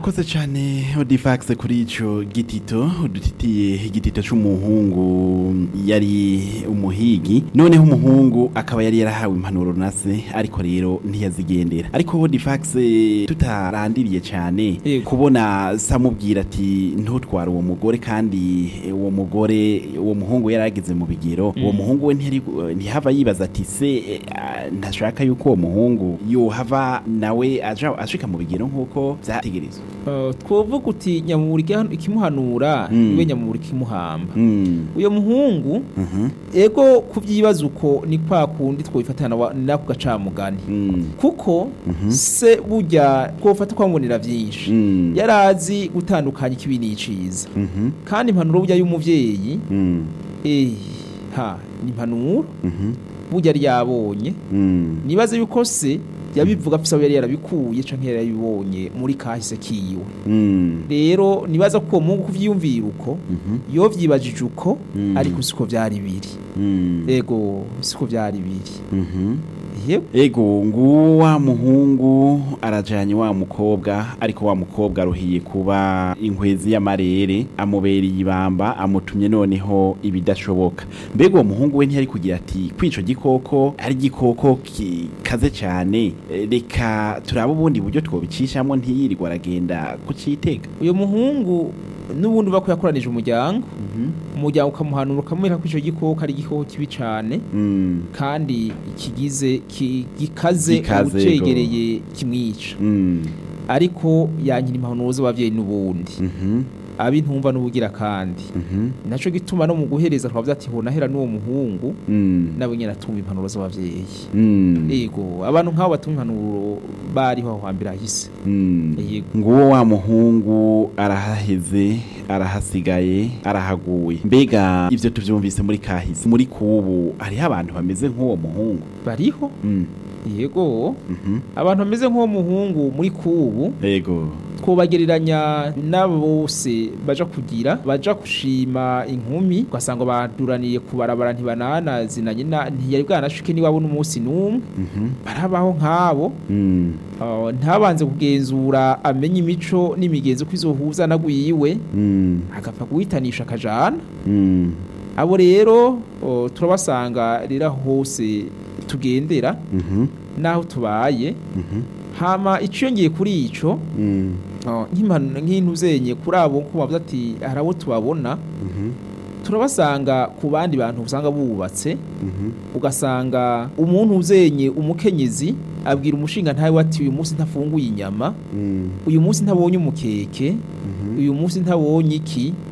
urakoze cyane odifax kuri ico gitito udutitiye igitito c'umuhungu yari umuhigi noneho umuhungu akaba yari yarahawe impanuro na se ariko rero ntiyazigendera ariko odifax tutarandiriye cyane Yego. kubona samubwira ati ntutware uwo mugore kandi uwo mugore uwo muhungu yari ageze mu bigero uwo muhungu we ntiyari ntihava yibaza ati se eh, ah, ntashaka yuko uwo muhungu yohava nawe aja ashika mu bigero nk'uko vyategerezwa Uh, twovuga uti nyamuburi ikiha- ikimuhanura Mm. niwe nyamuburi ikimuhamba Mm. uyo muhungu Mhm. ego kuvyibaza uko ni kwa kundi twobifatana wa- nako gacamugani Mm. kuko Mhm. se burya twofata kwambonera vyinshi Mm. yarazi gutandukanya ikibi n'iciza Mhm. kandi impanuro burya y'umuvyeyi Mm. eh ha ni impanuro Mhm. burya yari yabonye Mm. nibaze yuko se yabivuga afise aho yari yarabikuye canke yari yarabibonye muri kahise kiwe Mm. rero nibaza ko uwo muhungu kuvyiyumvira uko Mhm. iyo vyibajije uko Mm. ariko siko vyari biri Mm. ego siko vyari biri Mhm. yego ego nguwo wa muhungu arajanye wa mukobwa ariko wa mukobwa aruhiye kuba inkwezi y'amarere amubereye ibamba amutumye noneho ibidashoboka mbega uwo muhungu we ntiyari kugira ati kwico gikoko ari igikoko kikaze cyane eh, reka turabe ubundi buryo twobicishamo ntiyirirwa aragenda kucitega uyo muhungu n'ubundi uva ko yakoranije umuryango Mhm. umuryango ukamuhanura ukamwereka ko ico gikoko ari igikoko kibi cane Mm. kandi kigize ki- gikaze Gikaze, ucegereye kimwica Mm. ariko yankira impanuro z'abavyeyi n'ubundi Mhm. abintumva n'ubugira kandi Mhm. naco gituma no mu guhereza twavuze ati honahera n'uwo muhungu Mm. nabo nyene atumva impanuro z'abavyeyi Mm. yego abantu nk'abo batumva impanuro bariho aho hambere hahise Mm. yego nguwo wa muhungu arahaheze arahasigaye arahaguye mbega ivyo tuvyumvise muri kahise muri kubu hariho abantu bameze nk'uwo muhungu bariho Mm. yego Mhm. abantu bameze nk'uwo muhungu muri kubu ego twobagereranya n'abo bose baja kugira baja gushima inkumi ugasanga baduraniye kubarabara ntibananazinanye na- ntiyari bwanashike niwabo n'umunsi n'umwe Mhm. barabaho nk'abo Mm. uh, ntabanze kugenzura amenye imico n'imigenzo ko izohuza nagwiwe Mm. agapfa guhitanisha akajana Mm. abo rero uh, turabasanga rero aho hose tugendera Mhm. n'aho tubaye Mhm. hama iciyongeye kuri ico Mm. uh, nk'impanu- nk'intu zenye kuri abo ko bavuze ati hari abo tubabona Mhm. turabasanga ku bandi bantu usanga bubatse Mhm. ugasanga umuntu uzenye umukenyezi abwira umushinga ntawe ati uyu munsi ntafunguye inyama Mm. uyu munsi ntabonye umukeke Mhm. uyu munsi ntabonye iki